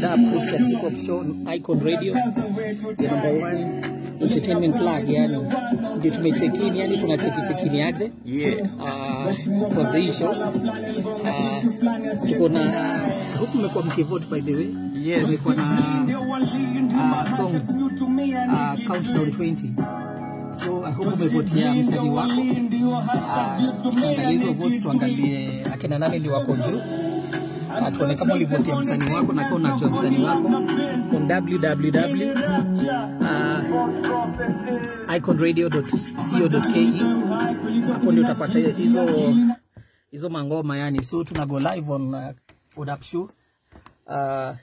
What Up Christian Hip Hop Show Icon Radio, the number one entertainment plug. Yani ndio tumechekini, yani tunacheki chekini aje Yeah. uh, for the show uh, tuko na huku mmekuwa mkivote by the way Yes. tumekuwa na uh, songs uh, countdown 20 so I hope umevotia msanii wako uh, tuangalie hizo votes tuangalie akina nani ndio wako juu uh, tuone kama ulivotia msanii wako na kama unajua msanii wako on www uh, iconradio.co.ke hapo ndio utapata hizo hizo mangoma yani so tuna go live on uh, Udap Show uh,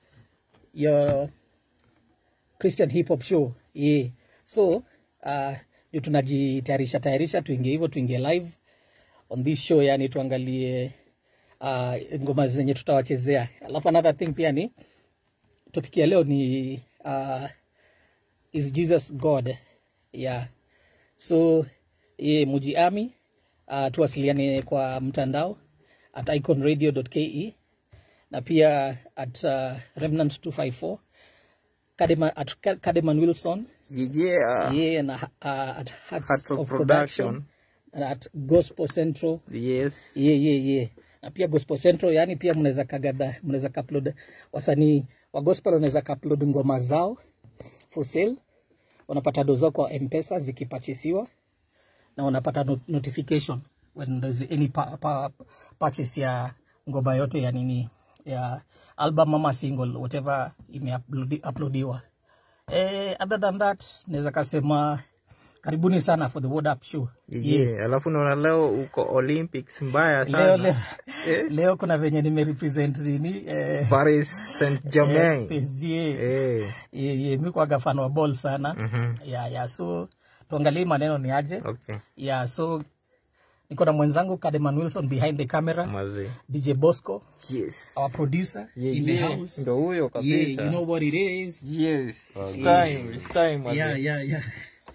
your Christian hip hop show yeah. So uh, ndio tunajitayarisha tayarisha tuingie hivyo tuingie live on this show yani tuangalie uh, ngoma zenye tutawachezea. Alafu another thing pia ni topic ya leo ni uh, is Jesus God? Yeah. So ye mujiami uh, tuwasiliane kwa mtandao at iconradio.ke na pia at uh, remnant 254 Kademan, at Ka- Kademan Wilson Yeah. yeah, na uh, at Hearts, Hearts of of, Production. Production na at Gospel Central Yes. yeah, yeah, yeah. na pia Gospel Central yani pia mnaweza kagada mnaweza kaupload wasanii wa gospel wanaweza kaupload ngoma zao for sale wanapata dozo kwa mpesa zikipachisiwa na wanapata not notification when there's any pa pa purchase ya ngoma yote ya nini ya album ama single whatever imeuploadiwa eh, other than that naweza kasema karibuni sana for the Word Up show Yeah. Alafu naona leo uko Olympics mbaya leo, sana. leo, Eh. leo kuna venye nimerepresent nini eh, Paris Saint Germain. PSG Eh. ye, ye, mi kwaga fan wa ball sana Mhm. ya ya so tuangalie maneno ni aje Okay. ya so niko na mwenzangu Kademan Wilson behind the camera Mazi. DJ Bosco Yes. our producer Yeah, in the yeah. house Ndo huyo yeah, kabisa. you know what it is Yes. It's Yeah. time. It's time. mazi. yeah yeah yeah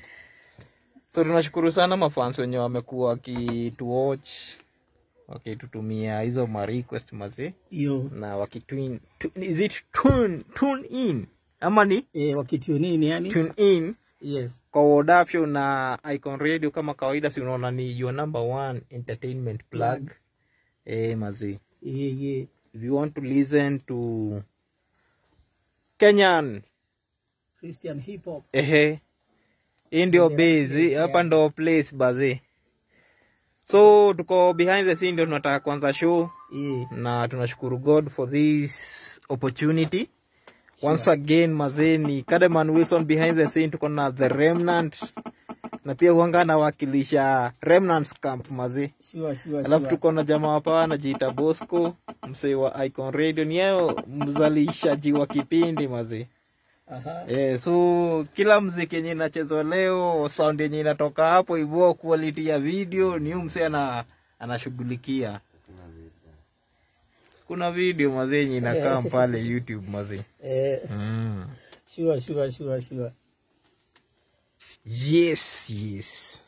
So tunashukuru sana mafans wenye wamekuwa wakituwatch wakitutumia hizo ma request mazi hiyo na wakitune tu- is it tune tune in ama ni eh, wakitio nini yani tune in yes kwa Wodap Show na Icon Radio kama kawaida, si unaona ni your number one entertainment plug. Eh, mazi. yeah yeah If you want to listen to Kenyan, Christian hip hop ehe, hii ndio base, hapa ndo place bazi. So tuko behind the scene, ndio tunataka kuanza show yeah na tunashukuru God for this opportunity. Once again mazee ni Kademan Wilson behind the scene, tuko na the Remnant na pia huanga anawakilisha Remnants Camp mazee. sure sure Alafu sure tuko na jamaa hapa anajiita Bosco, msee wa Icon Radio, ni yeye mzalishaji wa kipindi mazee. aha Eh, so kila mziki yenye inachezwa leo, sound yenye inatoka hapo hivyo, quality ya video ni huyu msee ana anashughulikia. Kuna video mazee yenye inakaa pale YouTube mazee. eh Mm. sure sure sure sure Yes, yes.